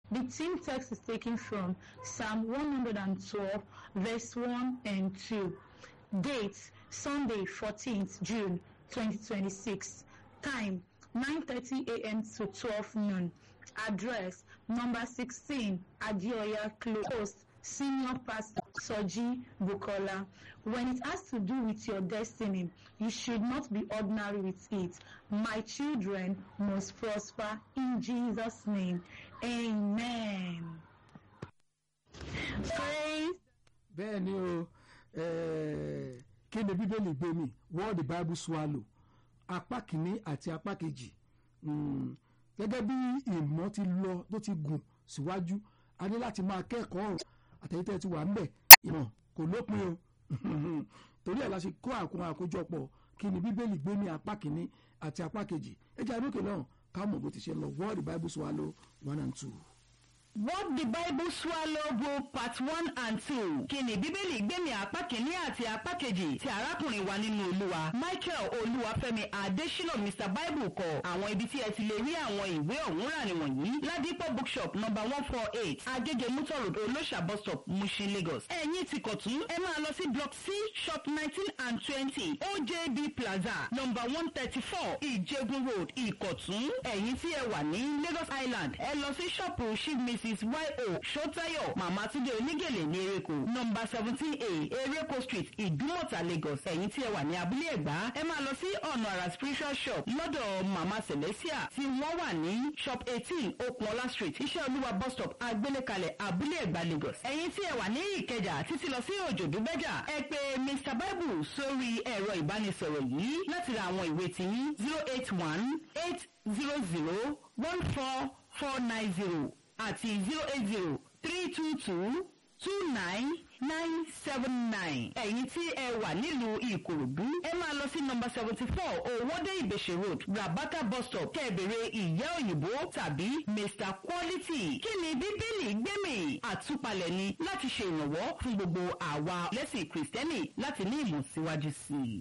The theme text is taken from Psalm 112, verse 1 and 2. Date Sunday, 14th June 2026. Time 9:30 a.m. to 12 noon. Address number 16 Adioya Close. Senior Pastor Soji Bukola. When it has to do with your destiny, you should not be ordinary with it. My children must prosper in Jesus' name. Amen. Praise bẹ́ẹ̀ ni o eh, kí ni bíbélì gbé mi word the bible swallow apá kìíní àti apá kejì Mm, gẹ́gẹ́ bí ìmọ̀ ti lọ tó ti gùn síwájú a ní láti máa kẹ́kọ̀ọ́ ọ̀rọ̀ àtẹ̀yìntẹ́ ti wà ńbẹ̀ ìmọ̀ kò lópin o torí ẹ̀ la ṣe kó àkó àkójọpọ̀ kí ni bíbélì gbé ní apá kìíní àti apá kejì ẹ jẹ́ àdókè náà ká mọ̀ bó ti ṣe lọ word the bible swallow one and two. What the Bible Swallow Book Part One and Two. Kí ni Bíbélì gbẹ̀mí apá kìíní àti apá kejì ti arákùnrin wa nínú Olúwa. Michael Olúwafẹ́mi Adésínà Mr Bible kọ àwọn ibi tí ẹ ti lè rí àwọn ìwé ọ̀hún rà nìwọ̀nyí. Ládìpọ̀ bookshop number one four eight Agége Mutor Road Olóṣà bus stop Mushin Lagos. Ẹ̀yin ti kọ̀tún ẹ máa lọ sí block C shop nineteen and twenty OJB Plaza number one thirty four Ìjẹ̀bú Road Ìkọ̀tún. Ẹ̀yin tí ẹ wà ní Lagos Island ẹ lọ sí ṣọ́ọ̀pù Chief Mrs yo Ṣótáyọ̀ Màmá Túndé Onígèlè ní Ereko nọmba seventeen A Ereko Street Ìdúmọ̀tà Lagos ẹ̀yin tí ẹ wà ní abúlé Ẹ̀gbá ẹ máa lọ sí ọ̀nà àrà spiritual shop lọ́dọ̀ Màmá Celestia tí wọ́n wà ní shop eighteen Okunola Street Iṣẹ́ Olúwa bus stop Agbélékalẹ̀ abúlé Ẹ̀gbá Lagos ẹ̀yin tí ẹ wà ní Ìkẹjà títí lọ sí Òjòdúbẹ́jà ẹ pè Mr Bible sórí ẹ̀rọ ìbánisọ̀rọ̀ yìí láti ra àwọn ìwé tiyín zero eight one eight zero zero one four four nine zero àti zero eight zero three two two two nine nine seven nine. ẹ̀yin tí ẹ wà nílùú ìkòròdú ẹ máa lọ sí nọmba seventy four owóde ìbèṣe road rabata bus stop kẹ́ẹ̀bẹ̀rẹ̀ ìyá òyìnbó tàbí mr quality. kí ni bíbélì gbẹ̀mí àtúpalẹ̀ ni láti ṣe ìrànwọ́ fún gbogbo àwa lẹ́sìn kìrìsìtẹ́nì láti ní ìmọ̀ síwájú sí i.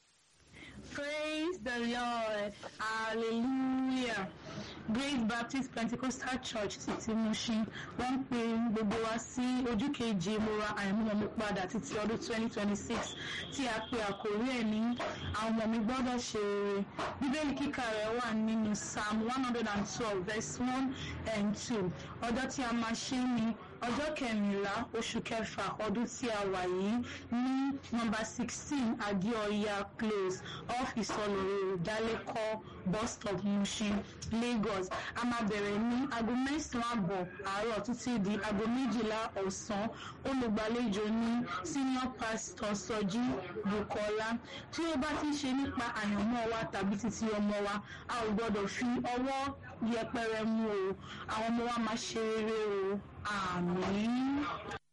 Praise the Lord. Hallelujah. Grace Baptist Pentecostal Church títí Mushin wọ́n ń pe gbogbo wa sí ojú kejì ìmúra àìmúyọmí padà títí ọdún 2026 tí a pe àkórí ẹ̀ ní àwọn ọmọ mi gbọ́dọ̀ ṣe rere. Bíbélì kíkà rẹ̀ wà nínú Psalm 112 verse 1 and 2. Ọjọ́ tí a máa ṣe ní ọjọ́ kẹrìnlá oṣù kẹfà ọdún tí a wà yìí ní nọ́mbà sixteen adéọyà close off ìsọlọrọ ìdálẹ́kọ̀ bus stop mushin lagos a máa bẹ̀rẹ̀ ní aago mẹ́sàn-án àbọ̀ àárọ̀ títí di aago méjìlá ọ̀sán olùgbàlejò ní senior pastor sọjí bukola tí ó bá ti ṣe nípa àyànmọ́ wa tàbí títí ọmọ wa a ò gbọ́dọ̀ fi ọwọ́ yẹpẹrẹ mú o àwọn ọmọ wa máa ṣe rere o àmín.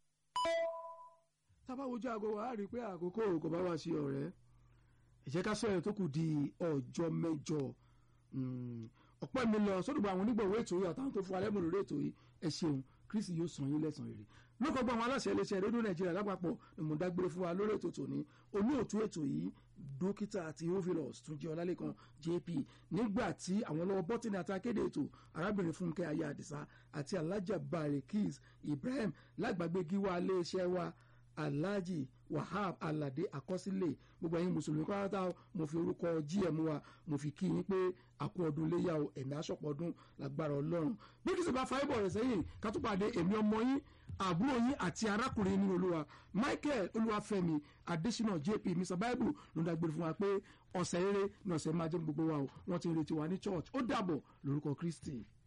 tábà wojú aago wa á rí i pé àkókò kò bá wá sí ọ̀rẹ́ ẹ jẹ́ ká sọ̀rọ̀ tó kù di ọjọ́ mẹ́jọ ọ̀pọ̀ mi lọ sódùgbò àwọn onígbọ̀wọ́ ètò yìí àtàwọn tó fún alẹ́ mọ̀ lórí ètò yìí ẹ ṣeun kristi yóò san yín lẹ́san rere lókọ̀ gbọ́ àwọn aláṣẹ iléeṣẹ́ rédíò nàìjíríà lápapọ̀ ni mo dágbére fún wa lórí ètò tòní olóòtú ètò yìí dókítà àti ovilus túnjí ọlálẹ́kan jp nígbà tí àwọn lọ́wọ́ bọ́tìnì àti akéde ètò arábìnrin fúnkẹ́ ayé àdìsá àti alájà barekis ibrahim lágbàgbé gíwá iléeṣẹ́ wa alhaji wahab alade àkọsílẹ̀ gbogbo ẹ̀yin mùsùlùmí pátá mo fi orúkọ gm wa mo fi kí yín pé àkú ọdún léyà o ẹ̀mí aṣọ́pọ̀ ọdún lágbára ọlọ́run bí kìí sì bá fáyébọ̀ rẹ̀ sẹ́yìn ká tún pàdé èmi ọmọ yín àbúrò yín àti arákùnrin nínú olúwa michael olúwafẹ́mi adésínà jp mr bible ló ń dágbére fún wa pé ọ̀sẹ̀ eré ní ọ̀sẹ̀ máa jẹ́ gbogbo wa o wọ́n ti ń retí wa ní church ó dàbọ̀ lórúkọ kristi.